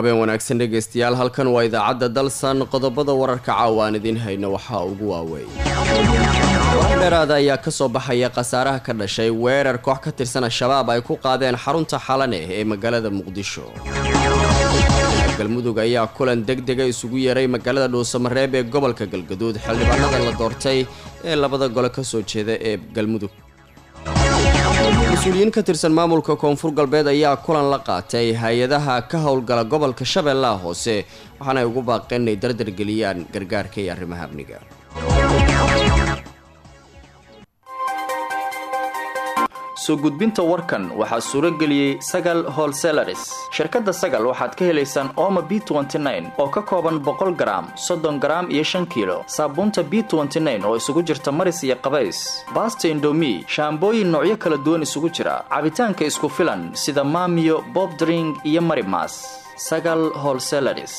habeen wanaagsan dhegaystayaal halkan waa idaacadda dalsan qodobada wararka caawa aan idiin hayno waxaa ugu waaweyn war dheeraada ayaa ka soo baxaya khasaaraha ka dhashay weerar koox ka tirsan al-shabaab ay ku qaadeen xarunta xalane ee magaalada muqdisho galmudug ayaa kulan deg dega isugu yeeray magaalada dhuusamareeb ee gobolka galgaduud xildhibaanada la doortay ee labada gole ka soo jeeda ee galmudug mas-uuliyiin ka tirsan maamulka koonfur galbeed ayaa kulan la qaatay hay-adaha ka howlgala gobolka shabeellaha hoose waxaana ay ugu baaqeen inay dardargeliyaan gargaarka iyo arrimaha amniga soo gudbinta warkan waxaa suuro geliyey sagal holselaris shirkadda sagal waxaad ka helaysaan ooma b oo ka kooban boqol garaam soddon garaam iyo shan kiilo saabuunta b oo isugu jirta maris iyo qabays baasta indomi shaambooyin noocyo kala duwan isugu jira cabitaanka isku filan sida maamiyo bobdring iyo marimas sagal holselaris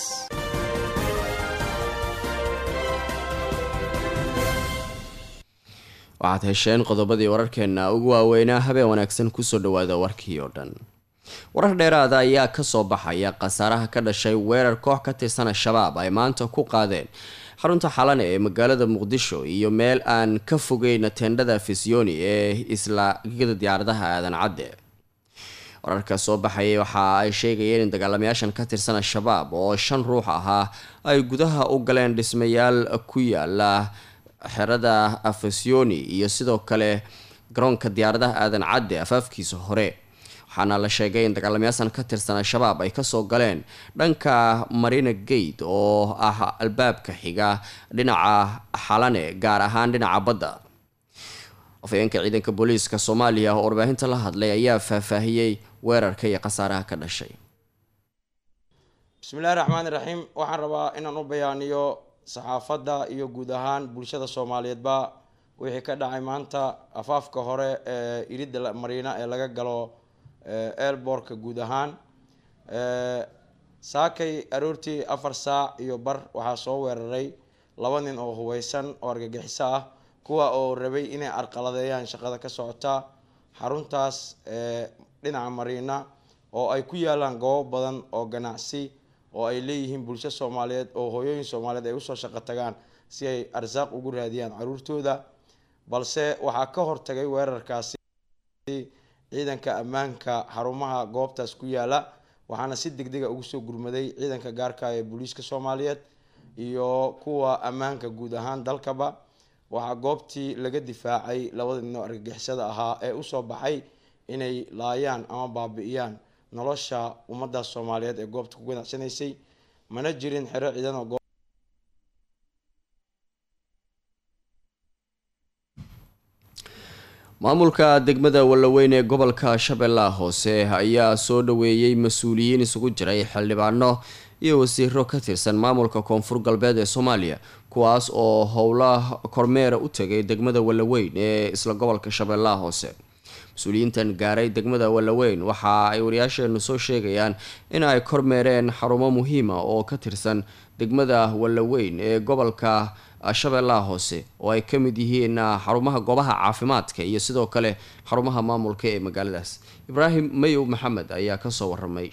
waxaad hesheen qodobadii wararkeenna ugu waaweynaa habeen wanaagsan kusoo dhawaada warkii oo dhan warar dheeraada ayaa kasoo baxaya khasaaraha ka dhashay weerar koox ka tirsan al-shabaab ay maanta ku qaadeen xarunta xalane ee magaalada muqdisho iyo meel aan ka fogeyn teendhada fisyooni ee isla gigada diyaaradaha aadan cadde wararka soo baxayay waxa ay sheegayeen in dagaalamayaashan ka tirsan al-shabaab oo shan ruux ahaa ay gudaha u galeen dhismayaal ku yaala xerada afasioni iyo sidoo kale garoonka diyaaradaha aadan cadde afaafkiisa hore waxaana la sheegay in dagaalamayaashan ka tirsan al-shabaab ay kasoo galeen dhanka marina gate oo ah albaabka xiga dhinaca xalane gaar ahaan dhinaca badda afayeenka ciidanka booliiska soomaaliya oo warbaahinta la hadlay ayaa faahfaahiyey weerarka iyo khasaaraha ka dhashay bismillahi raxmaani raxiim waxaan rabaa inaan u bayaaniyo saxaafadda iyo guud ahaan bulshada soomaaliyeedba wixii ka dhacay maanta afaafka hore ee iridda mariina ee laga galo eelboorka guud ahaan saakay aroortii afar saac iyo bar waxaa soo weeraray laba nin oo hubeysan oo argagixiso ah kuwa oo rabay inay arqaladeeyaan shaqada ka socota xaruntaas dhinaca mariina oo ay ku yaalaan goobo badan oo ganacsi oo ay leeyihiin bulsho soomaaliyeed oo hooyooyin soomaaliyeed ay usoo shaqo tagaan si ay arsaaq ugu raadiyaan caruurtooda balse waxaa ka hortagay weerarkaasi ciidanka ammaanka xarumaha goobtaas ku yaala waxaana si deg dega ugu soo gurmaday ciidanka gaarka ee booliiska soomaaliyeed iyo kuwa ammaanka guud ahaan dalkaba waxaa goobtii laga difaacay labada nin oo argagixisada ahaa ee usoo baxay inay laayaan ama baabi-iyaan nolosha ummadaas soomaaliyeed ee goobta ku ganacsanaysay mana jirin xero ciidan oo maamulka degmada wallaweyn ee gobolka shabeellaha hoose ayaa soo dhaweeyey mas-uuliyiin isugu jiray xildhibaano iyo wasiiro ka tirsan maamulka koonfur galbeed ee soomaaliya kuwaas oo howla kormeera u tegay degmada wallaweyn ee isla gobolka shabeellaha hoose mas-uuliyiintan gaaray degmada wallaweyn waxa ay wariyaasheenu soo sheegayaan in ay kormeereen xarumo muhiima oo ka tirsan degmada wallaweyn ee gobolka shabeellaha hoose oo ay ka mid yihiin xarumaha goobaha caafimaadka iyo sidoo kale xarumaha maamulka ee magaaladaas ibraahim mayow maxamed ayaa kasoo waramay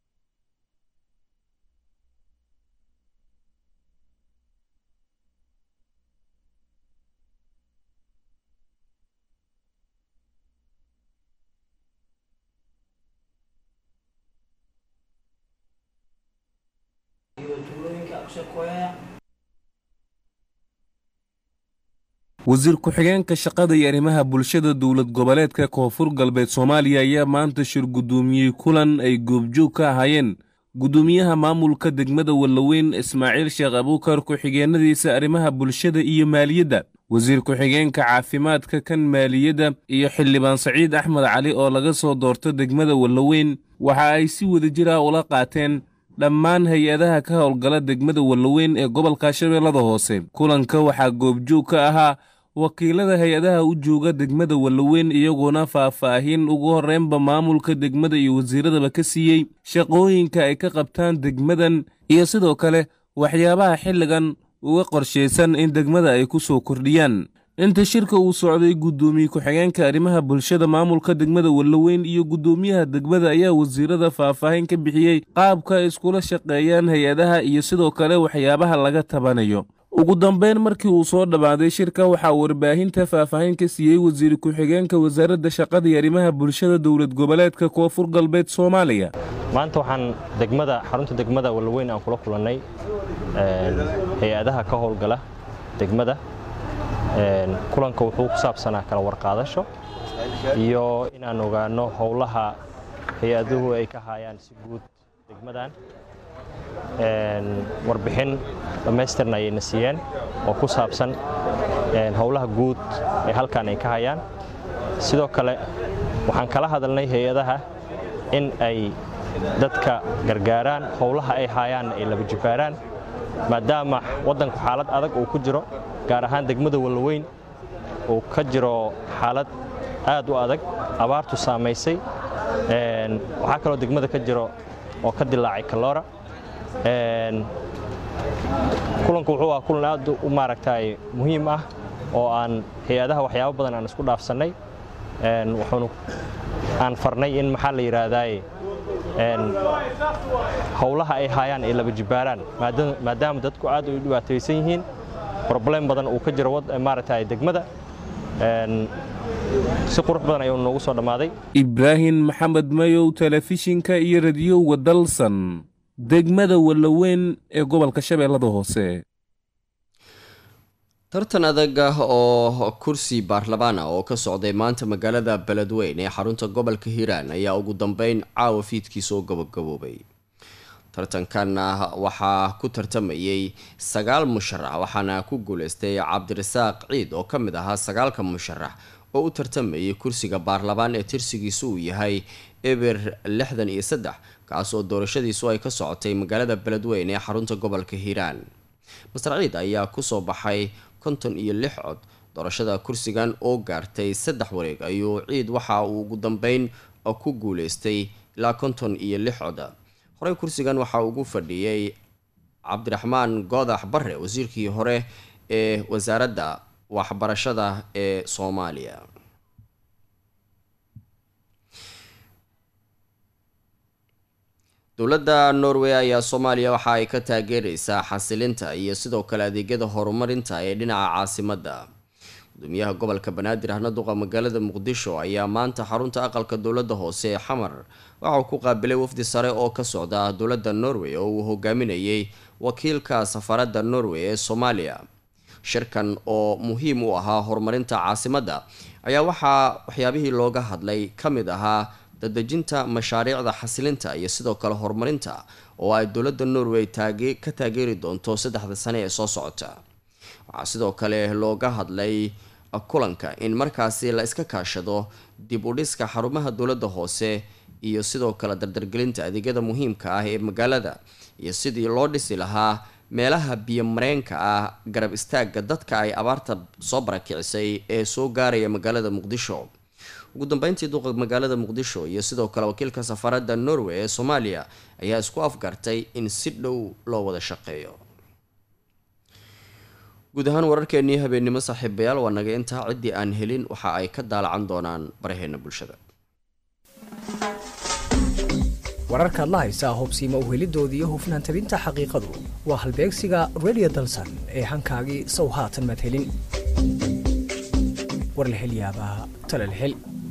wasiir ku-xigeenka shaqada iyo arrimaha bulshada dowlad goboleedka koonfur galbeed soomaaliya ayaa maanta shir guddoomiyey kulan ay goobjoog ka ahaayeen guddoomiyaha maamulka degmada wallaweyn ismaaciil sheekh abuukar ku-xigeenadiisa arrimaha bulshada iyo maaliyadda wasiir ku-xigeenka caafimaadka kan maaliyadda iyo xildhibaan saciid axmed cali oo laga soo doorto degmada wallaweyn waxa ay si wadajir ah ula qaateen dhammaan hay-adaha ka howlgala degmada wallaweyn ee gobolka shabeellada hoose kulanka waxaa goobjoog ka ahaa wakiilada hay-adaha u jooga degmada wallaweyn iyagoona faahfaahin ugu horreynba maamulka degmada iyo wasiiradaba ka siiyey shaqooyinka ay ka qabtaan degmadan iyo sidoo kale waxyaabaha xilligan uga qorshaysan in degmada ay ku soo kordhiyaan inta shirka uu socday guddoomiye ku-xigeenka arrimaha bulshada maamulka degmada wallaweyn iyo guddoomiyaha degmada ayaa wasiirada faahfaahin ka bixiyey qaabka ay iskula shaqeeyaan hay-adaha iyo sidoo kale waxyaabaha laga tabanayo ugu dambeyn markii uu soo dhammaaday shirka waxaa warbaahinta faahfaahin ka siiyey wasiir ku-xigeenka wasaaradda shaqada iyo arrimaha bulshada dowlad goboleedka koonfur galbeed soomaaliya maanta waxaan degmada xarunta degmada wallaweyn aan kula kulannay hay-adaha ka howlgala degmada kulanka wuxuu ku saabsanaa kala warqaadasho iyo inaan ogaanno howlaha hay-aduhu ay ka haayaan si guud degmadan warbixin dhammaystirna ayayna siiyeen oo ku saabsan howlaha guud ee halkan ay ka hayaan sidoo kale waxaan kala hadalnay hay-adaha in ay dadka gargaaraan howlaha ay haayaan ay laba jibaaraan maadaama waddanku xaalad adag uu ku jiro gaar ahaan degmada wallaweyn uu ka jiro xaalad aad u adag abaartu saamaysay waxaa kaloo degmada ka jiro oo ka dilaacay kaloora kulanku wuxuu ah kulan aad u maaragtay muhiim ah oo aan hay-adaha waxyaabo badan aan isku dhaafsannay wuxuunu aan farnay in maxaa la yidhaahdaye howlaha ay haayaan ay laba jibaaraan maadaama dadku aad ay u dhibaataysan yihiin broblem badan uu ka jiro maaragtay degmada si qurux badan ayuu noogu soo dhammaaday ibraahim maxamed mayow telefishinka iyo radiyowga dalsan degmada wallaweyn ee gobolka shabeellada hoose tartan adag ah oo kursi baarlamaan ah oo ka socday maanta magaalada beledweyn ee xarunta gobolka hiiraan ayaa ugu dambeyn caawa fiidkii soo gabagaboobay tartankan waxaa ku tartamayay sagaal musharax waxaana ku guuleystay cabdirasaaq ciid oo ka mid ahaa sagaalka musharax oo u tartamayay kursiga baarlamaan ee tirsigiisu uu yahay eber lixdan iyo saddex kaas oo doorashadiisu ay ka socotay magaalada beledweyn ee xarunta gobolka hiiraan master ciid ayaa kusoo baxay konton iyo lix cod doorashada kursigan oo gaartay saddex wareeg ayuu ciid waxa uu ugu dambeyn ku guuleystay ilaa konton iyo lix cod horey kursigan waxaa ugu fadhiyey cabdiraxmaan goodax bare wasiirkii hore ee wasaaradda waxbarashada ee soomaaliya dowladda norway ayaa soomaaliya waxa ay ka taageereysaa xasilinta iyo sidoo kale adeegyada horumarinta ee dhinaca caasimadda gudoomiyaha gobolka banaadir ahna duqa magaalada muqdisho ayaa maanta xarunta aqalka dowladda hoose ee xamar waxa uu ku qaabilay wafdi sare oo ka socda dowladda norway oo uu hogaaminayay wakiilka safaradda norway ee soomaaliya shirkan oo muhiim u ahaa horumarinta caasimadda ayaa waxaa waxyaabihii looga hadlay ka mid ahaa dadejinta mashaariicda xasilinta iyo sidoo kale horumarinta oo ay dowladda norway ka taageeri doonto saddexda sane ee soo socota waxaa sidoo kale looga hadlay kulanka in markaasi la iska kaashado dib u dhiska xarumaha dowladda hoose iyo sidoo kale dardargelinta adeegyada muhiimka ah ee magaalada iyo sidii loo dhisi lahaa meelaha biyo mareenka ah garab istaaga dadka ay abaarta soo barakicisay ee soo gaaraya magaalada muqdisho ugu dambeyntii duqa magaalada muqdisho iyo sidoo kale wakiilka safaradda norway ee soomaaliya ayaa isku afgartay in si dhow loo wada shaqeeyo guud ahaan wararkeenii habeennimo saaxiibayaal waa naga intaa ciddii aan helin waxa ay ka daalacan doonaan baraheena bulshada wararkaad la haysaa hubsiima uhelidoodii iyo hufnaan tabinta xaqiiqadu waa halbeegsiga redio dalsan ee hankaagii sow haatan maad helin war la hel yaabaa tale la hel